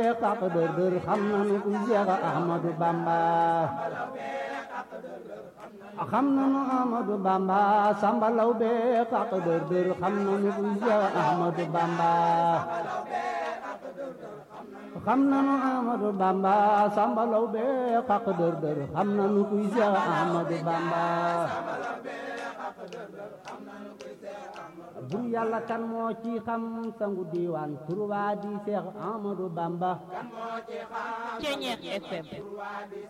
xaq dër dër xam nanu kuy Seex Ahmadu Bamba xam nanu Ahmadu Bamba Samba Lawbe xaq dër dër xam nanu kuy Seex Ahmadu Bamba xam nanu Ahmadu Bamba Samba Lawbe xaq dër dër xam nanu kuy Seex Ahmadu Bamba bur yàlla kan moo ci xam sangu diiwaan turwaa di Seex Ahmadu Bamba Ceñeex FM